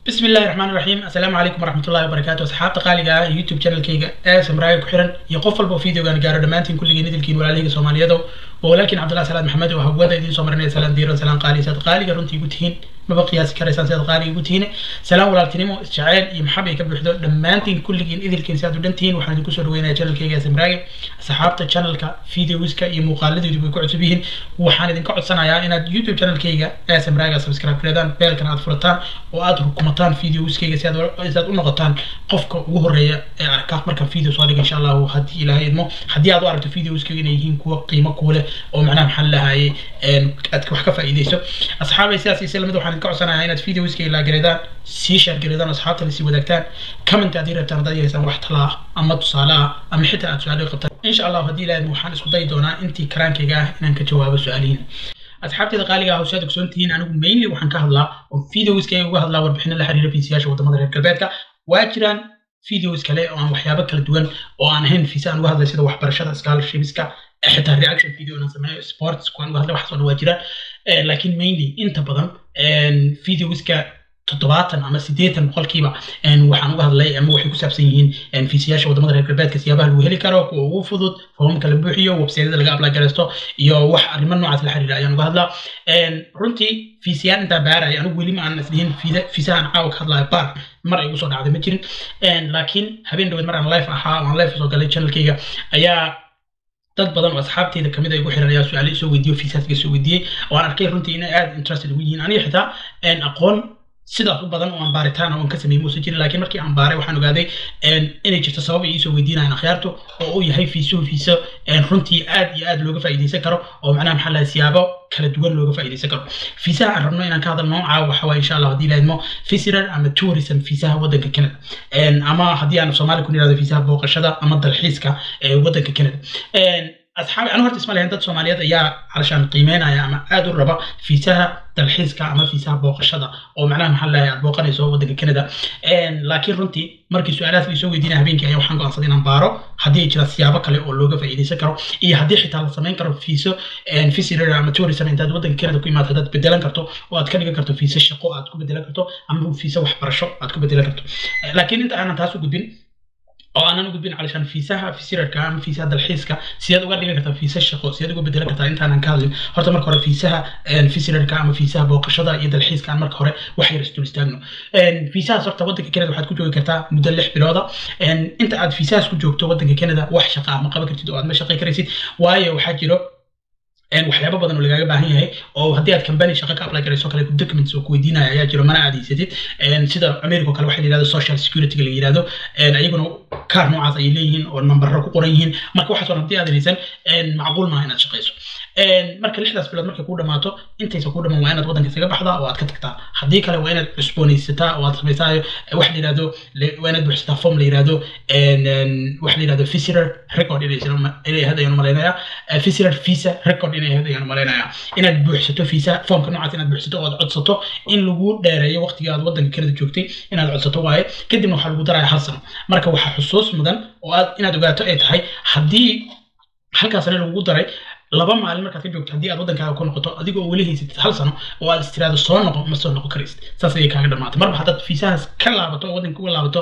بسم الله الرحمن الرحيم السلام عليكم ورحمة الله وبركاته أصحابتا qaaliga ah youtube channelkayga ee samraaga ku xiran iyo qof walba oo videogan gaaro dhammaantiin kulligiin idilkiin walaalahayga soomaaliyado oo walaalkiin cabdullahi salaad maxamed oo hawada idiin soo marinaya salaan diiran salaan qaali saad qaaliga runtii igu tihiin maba qiyaasi karaysaan sidaad qaaliga igu tihiin salaan walaaltinimo isjaceyl iyo maxab ay ka buuxdo dhammaantiin kulligiin idilkiin sidaad u dhan tihiin waxaan idinku soo dhaweynaya channelkayga ee samraaga asxaabta channelka videoska iyo muuqaaladeedu way ku cusub yihiin waxaan idinka codsanayaa inaad youtube channelkayga ee samraaga subscribe gareedaan beelkan aad furataan oo aad rukumataan videoskayga si aad u noqotaan qofka ugu horeeya ee arka markaan video soo dhiga insha allahu haddii ilaahay idmo haddii aad u aragto videoskayga inay yihiin kuwa qiimo kuule oo macnaha maxaa lahaayay aad wax ka faa'iideyso asxaabay sidaas iyo lamid waxaan idinka codsanayaa inaad videoskayga laagareedaan sii share gareedaan asxaabta la sii wadaagtaan comment haddii rabtaan haddaad yeelaysaan wax tala ah ama tusaale ah ama xitaa aad su-aalo qabtaan insha allahu haddii ilaahay idmo waxaan isku dayi doonaa intii karaankayga ah inaan ka jawaabo su-aalihiin asxaabteeda qaaliga ah hawsaad ogsoon tihiin anigu mainly waxaan ka hadlaa oo videoskayga uga hadlaa warbixino la xiriira fiisiyaasha wadamada reer galbeedka waa jiraan videos kale oo aan waxyaabo kala duwan oo aan ahayn fiisa aan uga hadlay sida waxbarashada scholarshipska xitaa reaction video inaan sameeyo sports kuwaan uga hadlay waxaas oo dhan waa jiraan laakiin mainly inta badan videoska toddobaatan ama siddeetan boqolkiiba waxaan uga hadlay ama waxay ku saabsan yihiin fiisiyaasha wadamada reer galbeedka siyaabaha lagu heli karo kuwa ugu fudud foomamka la buuxiyo websaydyada laga apply garaysto iyo wax arrimo noocaas la xiriira ayaan uga hadlaa runtii fiisiyaan intaa baaraya anigu weli ma aan isdhihin fiisahan caawa ka hadlaya baar mar ay ugu soo dhacday ma jirin laakiin habeen dhaweed mar aan live ahaa oo aan live soo galay channelkayga ayaa dad badan oo asxaabteyda kamid ay ugu xiran ayaa su-aale isoo weydiiyo fiisaaska soo weydiiyey oo aan arkay runtii inay aad interested ugu yihiin aniga xitaa aqoon sidaas u badan oo aan baaritaan oo aan ka sameeyey muusan jirin laakiin markii aan baaray waxaan ogaaday inay jirto sabab ay iisoo weydiinayaan akhyaartu oo uu yahay fiisuhu fiiso runtii aad iyo aad looga faa'iidaysan karo oo macnaha maxaa lahay siyaabo kala duwan looga faa'iidaysan karo fiisaha aan rabno inaan ka hadalno caawa waxa waaye insha allah haddii laadmo visitor ama tourism fiisaha waddanka canada ama haddii aan soomaali ku nirahdo fiisaha booqashada ama dalxiiska ee waddanka canada asxaabi anu horta isma lahayn dad soomaaliyeed ayaa calashaan qiimeynaya ama aad u raba fiisaha dalxiiska ama fiisaha booqashada oo macnaha maxaa lahay aad booqanayso waddanka canada laakiin runtii markii su-aalahaas laisoo weydiinaya habeenkii ayaa waxaan go'aansaday inaan baaro haddii ay jiraan siyaabo kale oo looga faa'iidaysan karo iyo haddii xitaa la samayn karo fiiso visitor ama tourism intaad waddanka canada ku imaado haddaad bedelan karto oo aad ka dhigan karto fiiso shaqo aad ku bedelan karto ama fiiso waxbarasho aad ku bedelan karto laakiin inta aanan taas u gudbin oo aanan u gudbin calashaan fiisaha visitorka ama fiisaha dalxiiska sidaad uga dhigan kartaa fiisa shaqo sidaad uga bedelan kartaa intaanan ka hadlin horta marka hore fiisaha visitorka ama fiisaha booqashada iyo dalxiiska aan marka hore wax yar isdul istaagno fiisahaas horta waddanka canada waxaad ku joogi kartaa muddo lix bilooda inta aad fiisahaas ku joogto waddanka canada wax shaqa ah ma qaban kartid oo aad ma shaqay karaysid waayo waxaa jiro waxyaabo badan oo lagaaga baahan yahay oo haddii aad company shaqo ka apply garayso kale documents oo ku weydiinaya ayaa jiro mana aad haysatid sida america oo kale waxaa la yidhahdo social security la yidhahdo ayaguna kaar noocaas ayay leeyihiin oo nambaro ku qoran yihiin marka waxaas oo haddii aad haysan macquul maaha inaad shaqayso marka lixdaas bilood markay kuu dhamaato intaysa kuu dhamaan waa inaad waddanka isaga baxdaa oo aad ka tagtaa haddii kale waa inaad cusboonaysataa oo aad samaysaa wax la yidhahdo waa inaad buuxsataa form la yidhahdo wax la yidhahdo visitor record inay ahayd ayaan malaynayaa visitor visa record inay ahayd ayaan malaynayaa inaad buuxsato visa formka noocaas inaad buuxsato oo aad codsato in lagu dheereeyo waqtiga aad waddanka canada joogtay inaad codsato waaye kadibna waxaa lagu daraya hal sano marka waxaa xusuus mudan oo aad inaad ogaato ay tahay haddii halkaa sane lagugu daray laba maalin markaad ka joogto haddii aad waddankaaga ku noqoto adigoo weli haysatid hal sano oo aad istiraado soo noqo ma soo noqon karaysid saas ayay kaaga dhamaatay marba haddaad fiisahaas ka laabato oo waddanka uga laabato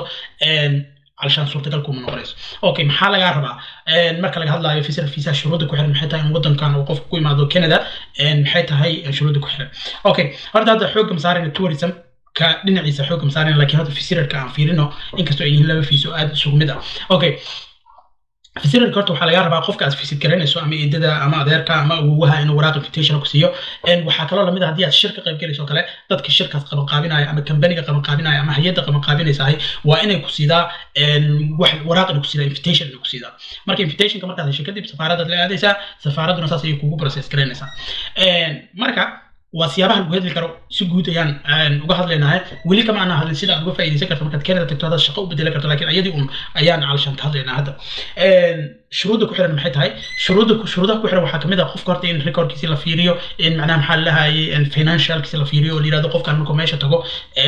علشان suurtagal kuma noqonayso okay maxaa lagaa rabaa marka laga hadlayo fisar fiisaha shuruudda ku xiran maxay tahay in waddankan uu qofku ku imaado canada maxay tahay shuruudda ku xiran okay horta hadda xoogga masaarayna tourism ka dhinaciisa xoogga masaarayna laakiin hadda visitorka aan fiirino inkastoo ay yihiin laba fiiso aad isugu mid ah okay visitorka horta waxaa laga rabaa qofka aad visit garanayso ama eedada ama adeerka ama awowaha inuu waraaq invitation ku siiyo waxaa kaloo lamid ah haddii aad shirka qayb galayso kale dadka shirkaas qabanqaabinaya ama kambaniga qabanqaabinaya ama hay-adda qabanqaabinaysahay waa inay ku siidaa wax waraaq inay ku siidaa invitation inay ku siidaa marka invitationka markaad hesho kadib safaaradaad la aadaysaa safaaradduna saas ayay kugu process garaynaysaa marka waa siyaabaha lagu hadli karo si guud ayaan uga hadlaynahay weli kama aanan hadlin sida aad uga faa'iidaysan karto markaad canada tagto haddaad shaqo u bedelan karto laakiin ayadii un ayaan calashan ka hadlaynaa hadda shuruudda ku xiran maxay tahay shuruudda shuruudaha ku xiran waxaa kamid ah qofka horta in recordkiisi la fiiriyo in macnaha maxaa lahayay financialkiisi la fiiriyo oo la yirahdo qofkan markuu meesha tago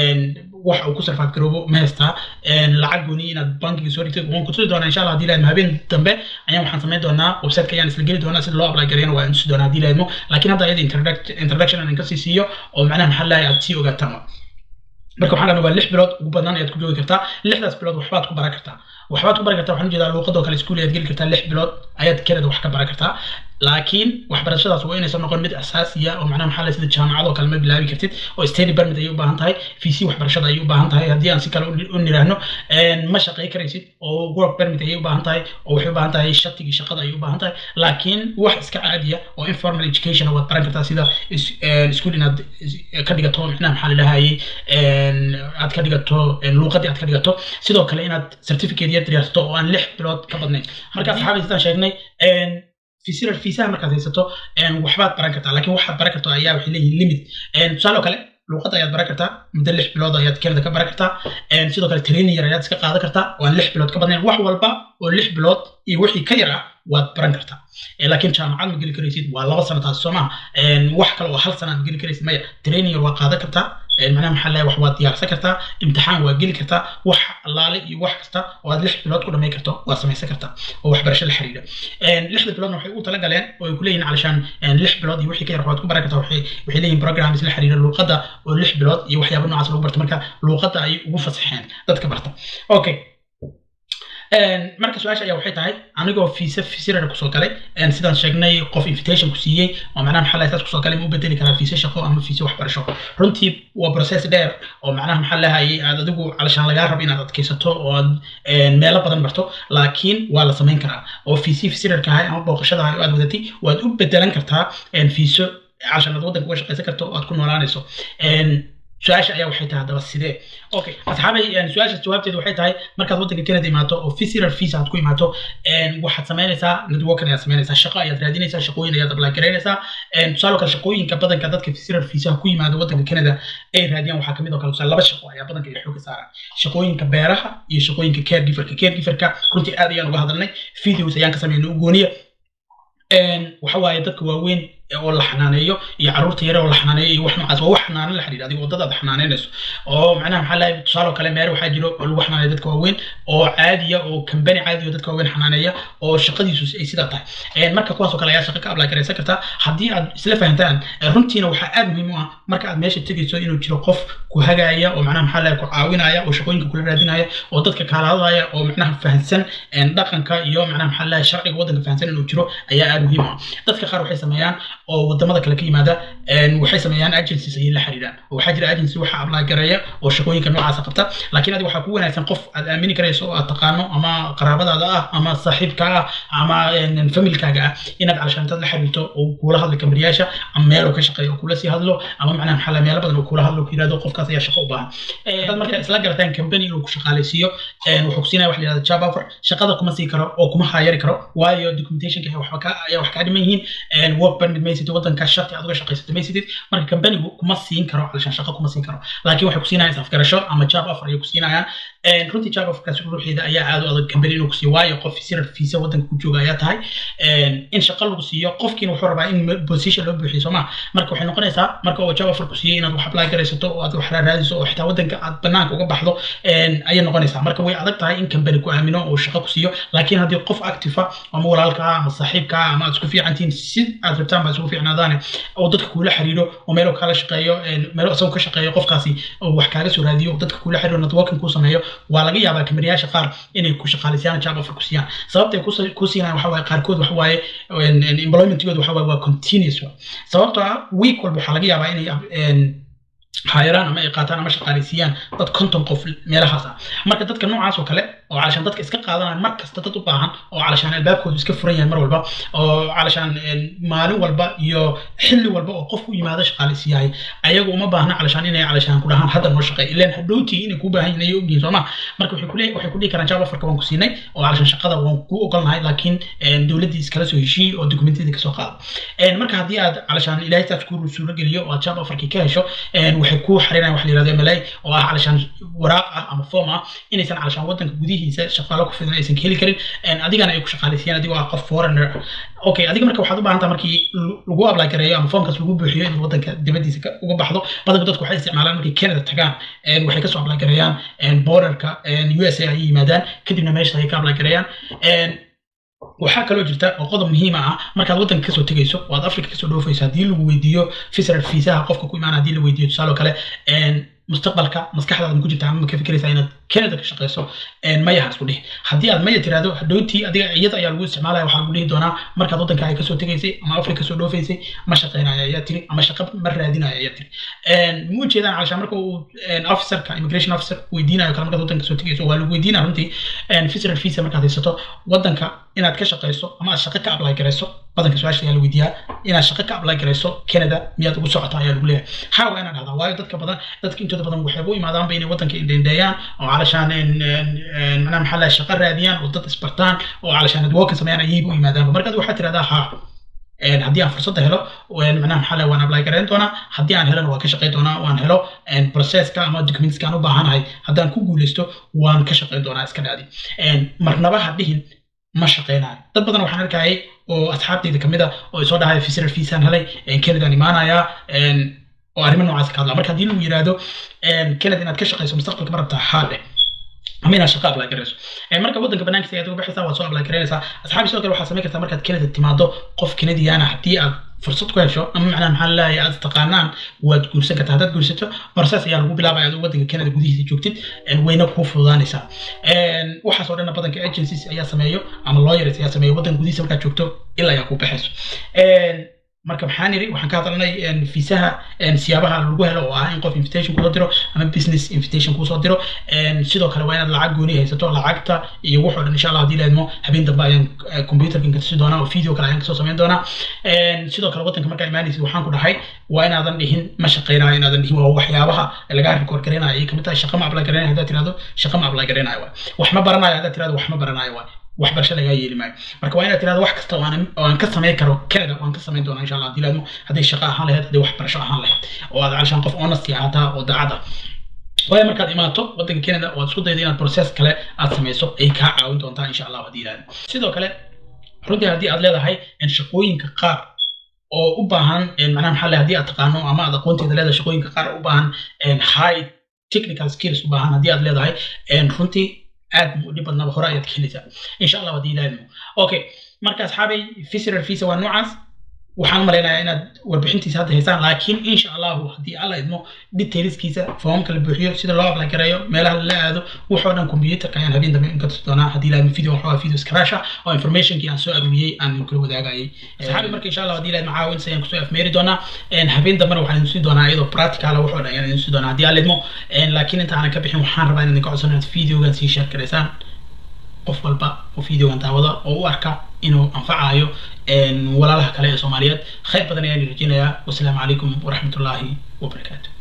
wax uu ku sarfaaf garoobo ma haystaa lacag gooni inaad bankiga soo dhigtay waan kutusi doonaa insha allah haddii laadmo habeen dambe ayaan waxaan samayn doonaa websiteka ayaan isla geli doonaa sida loo apply gareeyana waa tusi doonaa haddii laadmo laakiin hadda ayada introduction aan inkasii siiyo oo macnaha maxaa lahay aad sii ogaataan marka waxaan dhahnay waa lix bilood ugu badnaan ayaad ku joogi kartaa lixdaas bilood waxbaad ku baran kartaa waxbaad ku baran kartaa waxaan ujeedaa luuqadoo kale iskuul ayaad geli kartaa lix bilood ayaad kanada wax ka baran kartaa laakiin waxbarashadaas waa inaysan noqon mid asaasiya oo macnaha maxaa la sida jaamacadoo kale ma bilaabi kartid oo study permit ayay u baahan tahay vc waxbarashada ayay u baahan tahay haddii aan si kale u niraahno ma shaqay karaysid oo work permit ayay u baahan tahay oo waxay u baahan tahay shatigii shaqada ayay u baahan tahay laakiin wax iska caadiya oo informal education waad baran kartaa sida iskuul inaad ka dhigato macnaha maxaa la dhahayay aad ka dhigato luuqadii aad ka dhigato sidoo kale inaad certificate yar diyaarsato oo aan lix bilood ka badnayn marka saxaabi sidaan sheegnay fisirar fiisaha markaad haysato waxbaad baran kartaa laakiin waxaad baran karto ayaa waxay leeyihin limit tusaale oo kale luuqadda ayaad baran kartaa muddo lix bilood ayaad kanada ka baran kartaa sidoo kale training yar ayaad iska qaadan kartaa oo aan lix bilood ka badnayn wax walba oo lix bilood iyo wixii ka yar ah waad baran kartaa laakiin jaamacad ma geli karaysid waa laba sano taas soo maha wax kale oo hal sana aad geli karaysid maya training yar waa qaadan kartaa macnaha maxaa leeyahay wax waad diyaarsan kartaa imtixaan waa geli kartaa wax allaale iyo wax kasta oo aad lix bilood ku dhammayn karto waad samaysan kartaa oo waxbarasho la xiriira lixda biloodna waxay u talagaleen oo ay ku leeyihin calashaan lix bilood iyo wixii ka yar waxaad ku baran kartaa waxay waxay leeyihin programs la xiriira luuqadda oo lix bilood iyo waxyaaba noocaas lagu barto marka luuqadda ayay ugu fasaxeen dadka barta okay marka su-aasha ayaa waxay tahay anigoo fiisa fisirara kusoo galay sidaan sheegnay qof invitation ku siiyey oo macnaha maxaa lahay saas kusoo galay ma u bedeli karaa fiisa shaqo ama fiisa waxbarasho runtii waa process dheer oo macnaha maxaa lahayay aad adigu calashaan lagaa rabo inaad adkaysato oo aad meelo badan barto laakiin waa la samayn karaa oo fiisi fisirarka ahay ama booqashada ahay oo aad wadatay waad u bedelan kartaa fiiso calashaan aad waddanka uga shaqaysan karto oo aad ku noolaanayso su-aasha ayaa waxay tahay haddaba sidee okay asxaabay su-aasha jawaabteedu waxay tahay markaad waddanka canada imaato oo visitor visa aad ku imaato waxaad samaynaysaa networking ayaad samaynaysaa shaqo ayaad raadinaysaa shaqooyin ayaad apply garaynaysaa tusaale kale shaqooyinka badanka dadka visitor visa ku yimaado waddanka canada ay raadiyaan waxaa kamid oo kale tusaale laba shaqo ayaa badanka ay xooga saaraan shaqooyinka beeraha iyo shaqooyinka caregiverka caregiverka runtii aad ayaan uga hadalnay videos ayaan ka sameynay u gooniya waxa waaye dadka waaweyn oo la xanaaneeyo iyo carruurta yare oo la xanaaneeyo iyo wax noocaas waa wax xanaanan la xiriira adiga wadada aad xanaanaynayso oo macnaha maxaa lahay tusaale oo kale meere waxaa jiro oo lagu xanaaneeyo dadka waaweyn oo caadiya oo kambani caadi oo dadka waaweyn xanaaneeya oo shaqadiisu ay sidaa tahay marka kuwaas oo kale ayaa shaqo ka apply garaysan kartaa haddii aad isla fahantaan runtiina waxaa aad muhiim u ah marka aad meesha tegayso inuu jiro qof ku hagaaya oo macnaha maxaa lahay ku caawinaya oo shaqooyinka kula raadinaya oo dadka kaala hadlaya oo macnaha fahansan dhaqanka iyo macnaha maxaa lahay sharciga waddanka fahansan inuu jiro ayaa aad muhiim u ah dadka qaar waxay sameeyaan oo wadamada kale ka yimaada waxay sameeyaan agencies ayay la xiriiraan oo waxaa jira agency waxa apply gareeya oo shaqooyinka noocaasa qabta laakiin adiga waxaa ku wanaagsan qof aad aamini karayso oo aad taqaano ama qaraabadaada ah ama saaxiibka ah ama familkaaga ah inaad calashaantaad la xiriirto oo kuula hadlo kamariyaasha ama meel oo ka shaqeeyo oo kula sii hadlo ama macnaha maxaa la meelo badan oo kula hadlo ku yirahdo qofkaas ayaa shaqo u baahan dad marka isla garataan company inuu ku shaqaalaysiiyo wuxuu ku siinaya wax la yihahdo job offer shaqada kuma sii karo oo kuma hayari karo waayo documentationka ayaa wax kaa dhiman yihiin work permit maysatid waddanka sharti aad uga shaqaysatay maysatid marka companigu kuma siin karo calashaan shaqo kuma siin karo laakiin waxay ku siinayaan isafgarasho ama job offer ayay ku siinayaan runtii job offerkaas ruuxeeda ayaa aad u adag company inuu ku siiyo waayo qof sirar fiisa waddanka ku jooga ayaa tahay in shaqo lagu siiyo qofkiina wuxuu rabaa in position loo buuxiyo soo maa marka waxay noqonaysaa marka uu job offer ku siiyey inaad wax apply garaysato oo aad wax raadiso oo xitaa waddanka aad banaanka uga baxdo ayay noqonaysaa marka way adag tahay in company ku aamino oo shaqo ku siiyo laakiin haddii qof active ama walaalka ah ama saaxiibka ah ama aad isku fiicantihiin si aad rabtaan baa isugu fiicnaadaane oo dadka kuula xiriiro oo meelo kala shaqeeyo meelo isagoo ka shaqeeyo qofkaasi oo wax kaaga soo raadiyo dadka kuula xiriiro networking kuu sameeyo waa laga yaabaa kamariyaasha qaar inay ku shaqaalaysayaan job offer ku siiyaan sababtay ku siinayaan waxa waaye qaarkood waxa waaye employmentigooda waxa waaye waa continuous sababtoo ah week walba waxaa laga yaabaa inay hayaraan ama ay qaataan ama shaqaalaysiiyaan dad konton qof meelahaas ah marka dadka noocaas oo kale oo calashaan dadka iska qaadanaya mar kasta dad u baahan oo calashaan albaabkoodu iska furan yahay mar walba oo calashaan maalin walba iyo xilli walba oo qof u yimaado shaqaalaysiiyahay ayagu uma baahna calashaan inay calashaan ku dhahaan hadda noo shaqeey ilaan hadhowtii inay kuu baahan yihin ayay ogyihin sooma marka waxay kule waxay ku dhihi karaan job offerka waan ku siinay oo calashaan shaqada waan ku ogolnahay laakiin dowladdii iskala soo heshiiyey oo dokumentiyadii kasoo qaado marka haddii aad calashaan ilaahay taas ku suuro geliyo oo aad job offerkii ka hesho waxay ku xarinayaan wax la yirahdo MLA oo ah calashaan waraaq ah ama form ah inaysan calashaan waddanka gudihiisa shaqaalo ku filan aysan ka heli karin adigana ay ku shaqaalaysiiyaan adigoo ah qof foreigner okay adiga marka waxaad u baahan tahay markii lagu apply gareeyo ama formkaas lagu buuxiyo in waddanka dibadiisa uga baxdo badanka dadku waxay isticmaalaan markay Canada tagaan waxay kasoo apply gareeyaan borderka USA ay yimaadaan kadibna meesha ay ka apply gareeyaan waxaa kaloo jirta oo qodob muhiima ah markaad waddanka kasoo tegayso oo aad africa kasoo dhoofayso haddii lagu weydiiyo visitor fiisaha qofka ku imaana haddii la weydiiyo tusaale oo kale mustaqbalka maskaxdaada ma ku jirta ama ma ka fikiraysaa inaad canada ka shaqeyso maya ha isku dhihi haddii aad maya tirahdo hadhowtii adiga iyada ayaa lagu isticmaalaya waxaa lagu dhihi doonaa markaad waddanka ay kasoo tegaysay ama afrika kasoo dhoofaysay ma shaqeynaya ayaa tiri ama shaqo ma raadinaya ayaa tiri ma ujeedaan calashaan marka uu officerka immigration officer weydiinayo kale markaad waddanka kasoo tegayso waa lagu weydiinaya runtii visitor visa markaad haysato waddanka inaad ka shaqeyso ama aad shaqo ka apply garayso badanka su-aasha ayaa la weydiiyaa inaad shaqo ka apply garayso canada miyaad ugu socota ayaa lagu leeyahay haa waa inaad dhahdaa waayo dadka badan dadka intooda badan waxay u imaadaanba inay waddanka indhendheeyaan oo calashaan macnaha maxaa lahay shaqo raadiyaan oo dad isbartaan oo calashaan adwooka sameeyaan ayay u yimaadaanba markaad waxaad tirahdaa haa haddii aan fursadda helo macnaha maxaa lahay waan apply garayn doonaa haddii aan helona waan ka shaqayn doonaa waan helo processka ama documentska aan u baahanahay haddaan ku guuleysto waan ka shaqayn doonaa iska dhaadi marnaba ha dhihin ma shaqeynayo dad badan waxaan arkayay oo asxaabteyda kamid a oo soo dhahay visitor viisaan helay canadaan imaanayaa oo arrimo noocaas ka hadlaa marka haddii lagu yiraahdo canada inaad ka shaqeyso mustaqbalka ma rabtaa haa dheh ama inaad shaqo apply garayso marka waddanka banaankiisa ayaad uga baxaysaa waad soo apply garaynaysaa asxaabi sidoo kale waxaad samayn kartaa markaad canada timaado qof canadiana haddii aad fursad ku hesho ama macnaha maxaa laleeyahay aad taqaanaan waad guursan kartaa haddaad guursato process ayaa lagu bilaabaya adoo waddanka canada gudihiisa joogtid wayna kuu fududaanaysaa waxaas oo dhanna badanka agencies ayaa sameeyo ama lawyers ayaa sameeyo waddanka gudihiisa markaad joogto ilaa ayaa kuu baxayso marka maxaan iri waxaan ka hadalnay fiisaha siyaabaha lagu helo oo ah in qof invitation kusoo diro ama business invitation kusoo diro sidoo kale waa inaad lacag gooni haysato lacagta iyo wuxoo dhan insha allah haddii laadmo habeen dambe ayaan computerkan ka tusi doonaa oo video kale ayaan kasoo samayn doonaa sidoo kale waddanka markaa imaanaysid waxaan ku dhahay waa inaadan dhihin ma shaqeynayo inaadan dhihin waa waxyaabaha lagaa record garaynayo ay kamid tahay shaqa ma apply garaynayo haddaad tirahdo shaqa ma apply garaynayo waay wax ma baranayo haddaad tirahdo wax ma baranayo waay waxbarasho lagaa yeeli maayo marka waa inaad tirahdo wax kasta oo aan ka samayn karo canada waan ka samayn doonaa insha allah haddii laadmo hadday shaqo ahaan lahayd hadday waxbarasho ahaan lahayd oo aad calashaan qof honesty ahaataa oo daacad ah waayo markaad imaato waddanka canada oo aad isku daydo inaad process kale aad samayso ay kaa caawin doontaa insha allah haddii laadmo sidoo kale runtii haddii aad leedahay shaqooyinka qaar oo u baahan macnaha maxaa leh haddii aad taqaano ama aad aqoonteeda leedahay shaqooyinka qaar u baahan high technical skills u baahan haddii aad leedahay runtii aad mu dhib badnaba hore ayaad ka helaysaa insha allah haddii ilaahimo okay marka asxaabay visitor visa waa noocaas waxaan malaynayaa inaad warbixintiisa hadda haysaan laakiin insha allahu haddii alla idmo detailskiisa foomka la buuxiyo sida loo apply gareeyo meelaha lala aado waxoo dhan computerka ayaan habeen dambe inka tusi doonaa haddii ilaahimo video waxaa video scratcha oo informationkii aan soo aruuriyey aan kula wadaagayay asxaabi marka insha allah haddii ilaahimo caawins ayaan kusoo afmeeri doonaa habeen dambena waxaan idin tusi doonaa iyadoo practical waxoo dhan ayaan idin tusi doonaa haddii alla idmo laakiin inta aanan ka bixin waxaan rabaa in idinka codsan inaad videogan sii share garaysaan qof walba oo videogan daawada oo u arka inuu anfacayo walaalaha kale ee soomaaliyeed khayr badan ayaan rajeynayaa wasalaamu calaykum waraxmatullaahi wabarakaatu